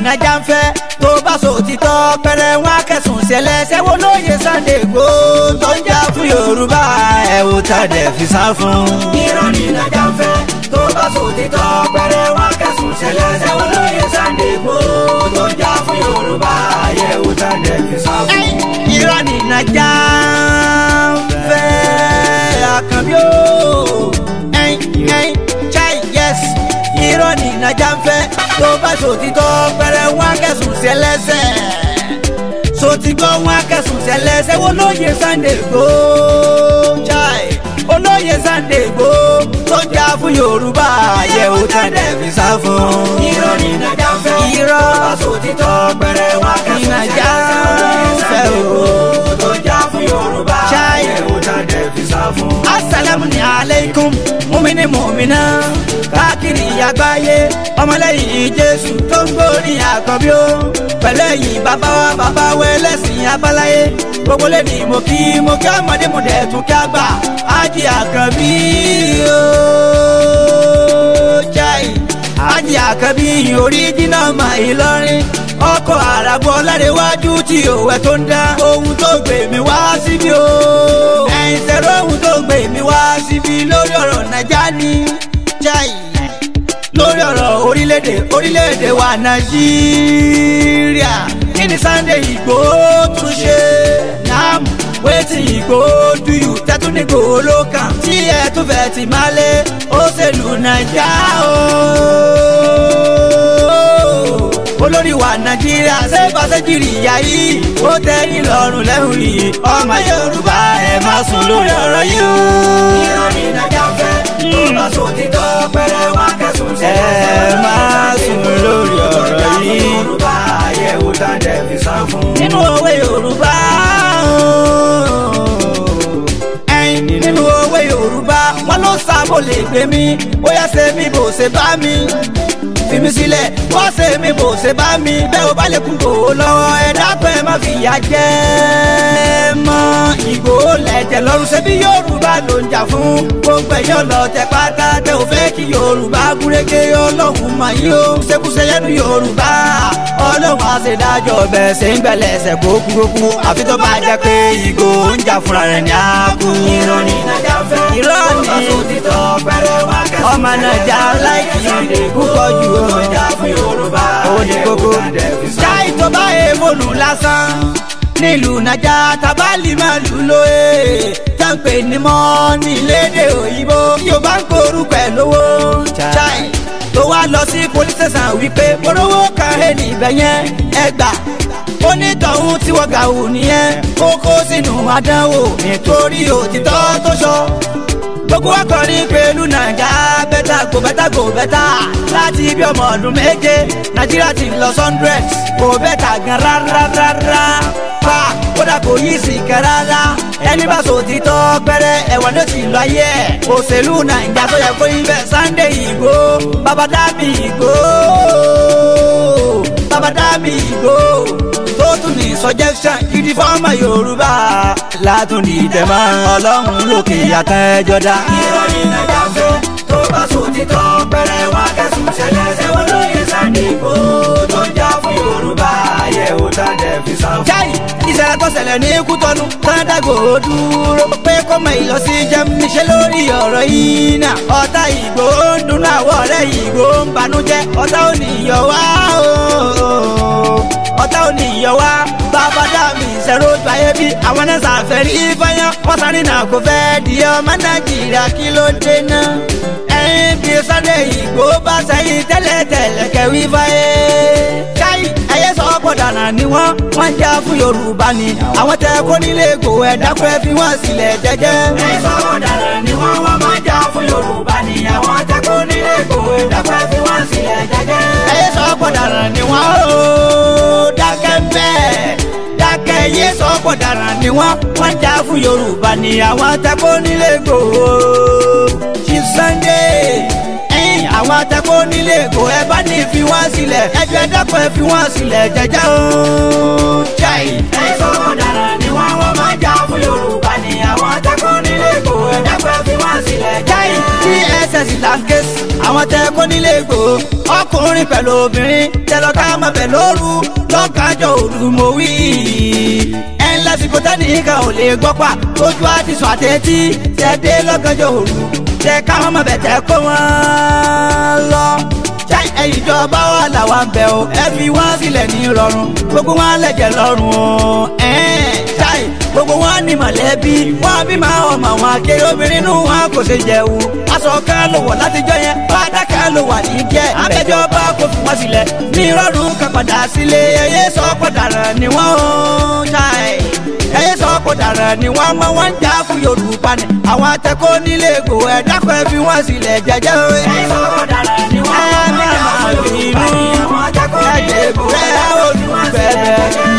nàjà ń fẹ́ tó bá sọ òtítọ́ pẹ̀rẹ̀ wọn akẹ́sùn ṣẹlẹ̀ ṣẹ́wó lóye Sunday Igboho tó ń jà fún Yorùbá ẹ̀ wò tá dẹ̀ fi sá fún. irọ́ ni nàjà ń fẹ́ tó bá sọ òtítọ́ pẹ̀rẹ̀ wọn akẹ́sùn ṣẹlẹ̀ ṣẹ́wó lóye Sunday Igboho tó ń jà fún Yorùbá ẹ̀ wò tá dẹ̀ fi sá fún. irọ́ ni nàjà ń fẹ́ àkànbí o ẹ̀yìn ẹ̀yìn chai yes irọ́ ni nàjà ń fẹ́ tó bá sòtítọ́ pẹ̀rẹ̀ wọn akẹ́sùn ṣẹlẹ́sẹ̀ sotigbọ́ wọn akẹ́sùn ṣẹlẹ́sẹ̀ wo lóye Sunday Igboho chai olóye Sunday Igboho tó jà fún Yorùbá àyẹ̀wò tẹ̀lé fi sá fún. irọ́ ni nàjà ń fẹ́ irọ́ tó bá sòtítọ́ pẹ̀rẹ̀ wọn akẹ́sùn ṣẹlẹ́sẹ̀ wo lóye Sunday Igboho tó jà fún Yorùbá àyẹ̀wò tẹ̀lé fi sá fún. asalaamu alaykum mumini mumina káàkiri àgbáyé ọmọlẹ́yìn Jésù tó ń gbórí àkànbí ó pẹ̀lú ẹ̀yìn bàbá wa bàbá wa ẹlẹ́sìn abáláyé gbogbo lè ní mo kí mo kí ọmọdé mo dẹ̀ tún kí àgbà ájì àkànbí ó jáì ájì àkànbí oríjìnà mà Ìlọrin ọkọ̀ àràbọ̀ lárẹ̀wájú tí òwe tó ń dá ohun tó gbé mi wá síbí o ẹ̀yìn tẹ̀rọ ohun tó gbé mi wá síbí lórí ọ̀rọ̀ nàìjà ni jáì lórí ọ̀rọ̀ orílẹ̀-èdè orílẹ̀-èdè wa nàìjíríà kí ni Sunday Igboho tún ṣe nam wetin Igboho do you tẹ́tún ní Igboho ló kàn tí ẹ tún fẹ́ ti máa lé òṣèlú nàìjà o olórí wa nàìjíríà ṣé fàṣẹjìrì ìyá yìí ó tẹ́yìn lọ́rùn lẹ́hùn rí ọmọ yorùbá ẹ má sùn lórí ọ̀rọ̀ yìí o. irọ́ ni nàìjà fẹ́ tó bá sùn títọ́ pẹ̀rẹ̀ wá kẹsùn sí ẹ má sùn lórí ọ̀rọ̀ yìí. yorùbá àyẹ̀wò dáńdẹ̀ fi sá fún. nínú òwe yorùbá ẹyin nínú òwe yorùbá wọn ló sábò lè gbé mi bóyá ṣe mi bò ṣe bá mi fi mi sílẹ̀ wọ́n ṣe mi bò ṣe bá mi bẹ́ẹ̀ o bá lè kún kò lọ́wọ́ ẹ dákun ẹ má fi ìyà jẹ mọ́ Ìgbòho lẹ̀jẹ̀ lọ́rùn ṣe bí Yorùbá ló ń jà fún gbogbo ẹ̀yọ́ lọ tẹ pátá tẹ ò fẹ́ kí Yorùbá gúnrégé Ọlọ́run mà yín o ṣekúṣe yẹnu Yorùbá Ọlọ́run àṣedájọ́ bẹ̀ ṣe ń gbẹ̀lẹ̀ ẹsẹ̀ kókúrókú àfi tó bá jẹ́ pé Ìgbòho ń jà fúnra rẹ̀ ní àkú. irọ́ ni nàjà fẹ́ irọ́ ni ọmọ nàjà láìkì púpọ̀ jù ó ní kókó. jáì tó bá èèmọ̀lù lásán nílùú nàjà tábàlì máa lù lóye táǹpẹ̀ ní mọ́ ní lédè òyìnbó yóò bá ń korúkọ ẹ̀ lówó. jáì tó wá lọ sí police station wípé morówó kan ẹ̀ níbẹ̀ yẹn ẹ gbà onítọ̀hún tí wọ́n gà wù nìyẹn ó kó sínú àdánwò nítorí òtítọ́ tó sọ gbogbo akọrin pẹ̀lú nàìjà bẹ́tà kò bẹ́tà kò bẹ́tà láti ibi ọmọ ọdún méje nàìjíríà ti lọ hundred kò bẹ́tà gan rárárárá pa kódà kò yí sí kan rárá ẹni bá sọ òtítọ́ pẹ́rẹ́ ẹ̀wọ̀n ló ti lọ ayé ẹ̀ òṣèlú nàìjà tó yẹ kó yín bẹ́ẹ̀ Sunday Igboho bàbá dábì Igboho bàbá dábì Igboho tó tún ní suggestion gidi fọ́ọ̀mù yorùbá látún ní ìtẹ̀mọ́ ọlọ́run lókè àtẹ́jọ́ dá. irọ́ ni nàìjà fẹ́ tó bá sùn títọ́ pẹ̀rẹ̀ wá kẹsùn ṣẹlẹ̀ ṣẹ́wọ́n lóye Sunday Igboho tó ń jà fún yorùbá àyẹ̀wò tàdé fi sá fún. jáì ìṣẹ̀lẹ̀ tó ṣẹlẹ̀ ní kútọ́nù tọ́ńdàgò dúró pé kó mọ ìlọsí jẹun níṣẹ́ lórí ọ̀rọ̀ yìí náà ọ̀tá Ìgbòho ń dunnú àwọ̀ ọ̀rẹ́ Ìgbòho ń banújẹ́ ọ̀tá ò ní yọ wá o ọ̀tá ò ní yọ wá bàbá dá mi ìṣẹ̀rọ ojú ayé bí àwọn náà ṣàfẹ́rí ìfọyán wọ́n sáré náà kò fẹ́ di ọmọ nàìjíríà kí ló dé náà ẹ̀yìn bí Sunday Igboho bá sẹ́yìn tẹ́lẹ̀tẹ́lẹ̀ kẹwì fáyé káyì ẹ̀yẹ sọ pọ̀ dànà ni wọ́n wọ́n jà fún yorùbá ni àwọn tẹ kó nílé ègbò ẹ̀dá pẹ́ fi wọ́n sílẹ̀ jẹ́jẹ́. ẹ̀yẹ sọ pọ̀ dànà ni wọ́n wọ́n máa jà fún yorùbá ni àwọn tẹ kó nílé ègbò ẹ̀dá pẹ́ fi wọ́n sílẹ̀ jẹ́jẹ́. ẹ̀yẹ sọ pọ̀ dànà ni wọ́n ó dákẹ́ bẹ́ẹ̀ dákẹ́ yé sọ́pọ̀ dára ni wọ́n wọ́n jà fún yorùbá ni àwọn atẹ́kọ́ nílé Ìgbòho Chief Sunday ẹ̀yìn àwọn atẹ́kọ́ nílé Ìgbòho ẹ bá ní fi wọ́n sílẹ̀ ẹjọ́ ẹ̀dọ́kọ̀ ẹ fi wọ́n sílẹ̀ jẹ́jẹ́ o. Chai. ẹ̀sọ́ ọ̀daràn ni wọ́n wọ́n máa jà fún yorùbá ni àwọn tẹ́kọ̀ nílé kò ẹ̀dẹ́gbẹ́ fi wọ́n sílẹ̀ Chai dss là ń ké sí àwọn tẹ kó nílé ìgbò ọkùnrin pẹ̀lú obìnrin tẹlọ ká mọ̀ bẹ̀ lóru lọ́kàjọ òru mo wí. ẹ ń lásìkò tẹ́nìkan ò lè gbọ́ pa tójú àti sọ àtẹ́tí tẹ dé lọ́kàjọ òru tẹ káwọn mọ̀ bẹ̀ tẹ kó wọn lọ. Chai ẹ̀yin ìjọba wa làwa ń bẹ̀ o ẹ fi wọ́n sílẹ̀ ní rọrùn gbogbo wọn lẹ̀jẹ̀ lọ́rùn o. ẹ̀ẹ́n Chai gbogbo wọn ní mọ̀lẹ́bí wọn bí máa ọmọ àwọn akéré obìnrin nù wọn kò ṣe jẹun aṣọ kan ló wọ̀ látijọ́ yẹn bàtà kan ló wà ní jẹ́ abẹ́jọba kò fi wọ́n sílẹ̀ ní rọrùn kan padà sílé ẹyẹ sọ pọ̀dàrà ni wọ́n ó Chai ẹyẹ sọ pọ̀dàrà ni wọ́n mọ wọn jà fún Yorùbá ni àwọn atẹ́kọ̀ọ́ nílé ègbò ẹ̀ dákọ̀ ẹ fi wọ́n sílẹ̀ jẹ́jẹ́ o. ẹ̀sọ́ ọ̀daràn ni wọ́n ẹ wọ́n máa má jà máa fún yorùbá bínú ni àwọn tẹ́kọ̀ nílé ẹ̀jẹ̀ kò rẹ̀ ẹ̀dẹ́gbẹ́ fi wọ́n sílẹ̀ olùbẹ̀rẹ̀. jẹ́jẹ́